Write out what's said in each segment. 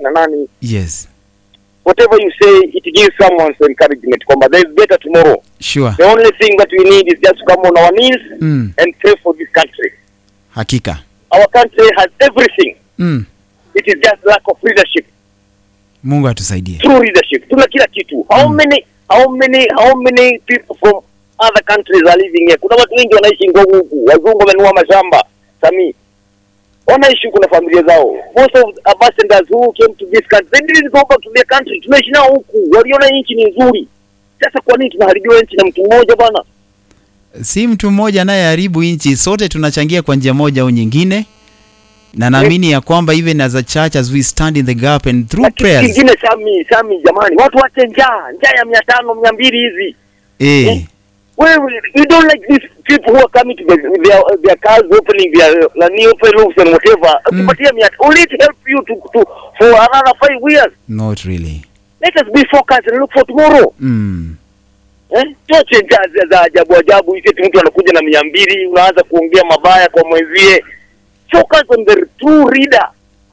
kina nani yes whatever you say it gives someone some encouragement kwamba there is better tomorrow sure the only thing that we need is just to come on our knees mm. and pray for this country hakika our country has everything mm. it is just lack of leadership mungu atusaidie true leadership tuna kila kitu how Mm. many how many how many people from other countries are living here kuna watu wengi wanaishi ngogo huku wazungu wamenunua mashamba sami wanaishi huku na familia zao most of ambassadors who came to this country they didn't go back to their country tunaishi nao huku waliona nchi ni nzuri sasa kwa nini tunaharibiwa nchi na mtu mmoja bwana si mtu mmoja anayeharibu nchi sote tunachangia kwa njia moja au nyingine na naamini ya kwamba even as a church as we stand in the gap and through na kitu prayers kingine sami sami jamani watu wache njaa njaa ya mia tano mia mbili hizi eh, Well, you don't like these people who are coming to the, with their, their cars opening their uh, new open roofs and whatever. Mm. Ukipatia mia will it help you to, to for another five years? not really Let us be focused and look for tomorrow. mm. Eh? Tuache njaa za- za ajabu ajabu, iti eti mtu anakuja na mia mbili unaanza kuongea mabaya kwa mwenzie. Focus on the true leader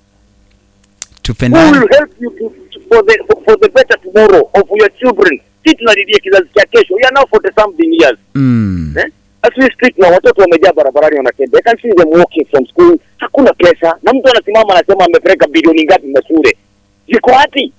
who tupendane will help you to, to, for the for, for the better tomorrow of your children. Si tunalilia kizazi cha kesho. We are now 40 something years. mm. Eh? As we speak na watoto wamejaa barabarani wanatembea. I can see them walking from school. Hakuna pesa na mtu anasimama anasema amepeleka bilioni ngapi mashule. Ziko wapi?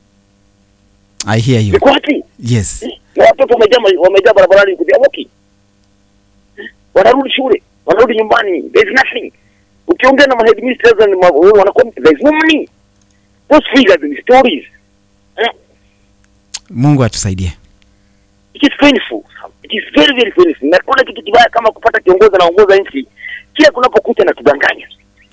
i hear you Ziko wapi? yes Eh? Na watoto wamejaa wamejaa barabarani kuja walking. Eh? Wanarudi shule, wanarudi nyumbani. There is nothing. Ukiongea na headmistress na ma- wanakuwa there is no money. Those figures and stories. Eh? mungu atusaidie It is painful. It is very very painful. Na kuna kitu kibaya kama kupata kiongozi anaongoza nchi kila kunapokucha na kudanganya.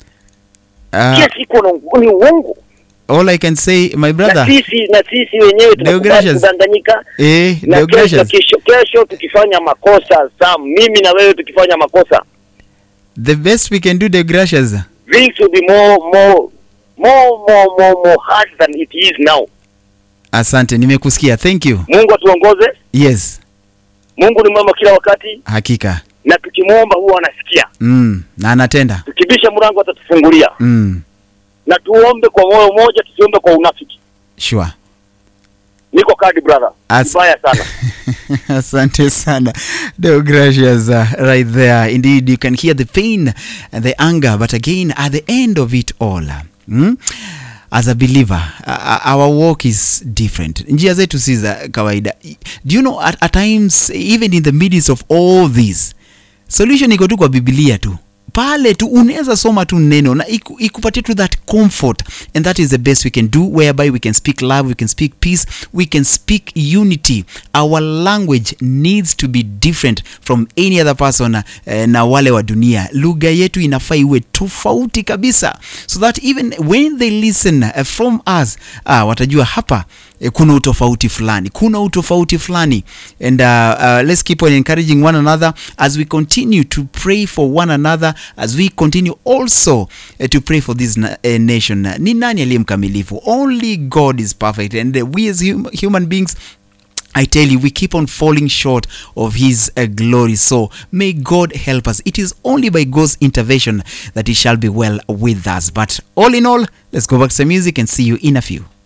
uh, kila siku wana- ni uongo all i can say my na brother sisi na sisi wenyewe tunakubali Deogratius. kudanganyika eh, na kesho, Deogratius, kesho, kesho tukifanya makosa Sam, mimi na wewe tukifanya makosa the best we can do the gracious things will be more more more more more more hard than it is now. asante nimekusikia thank you Mungu atuongoze. yes Mungu ni mwema kila wakati, hakika na tukimwomba huwa anasikia. mm. na anatenda Tukibisha mlango atatufungulia, mm. na tuombe kwa moyo mmoja, tusiombe kwa unafiki. sure Niko kadi brother, As- mbaya sana. asante sana deogracious uh, right there indeed you can hear the pain and the anger but again at the end of it all mm? as a believer uh, our walk is different njia zetu si za kawaida do you know at, at times even in the midst of all this solution iko tu kwa biblia tu pale tu unaweza soma tu neno na iku- ikupatie tu that comfort and that is the best we can do whereby we can speak love we can speak peace we can speak unity our language needs to be different from any other person uh, na wale wa dunia lugha yetu inafaa iwe tofauti kabisa so that even when they listen uh, from us uh, watajua hapa eh, kuna utofauti fulani kuna utofauti fulani and uh, uh, let's keep on encouraging one another as we continue to pray for one another as we continue also uh, to pray for this na uh, nation ni nani aliye mkamilifu only god is perfect and uh, we as hum human beings I tell you, we keep on falling short of His uh, glory. So may God help us. It is only by God's intervention that it shall be well with us. But all in all, let's go back to the music and see you in a few.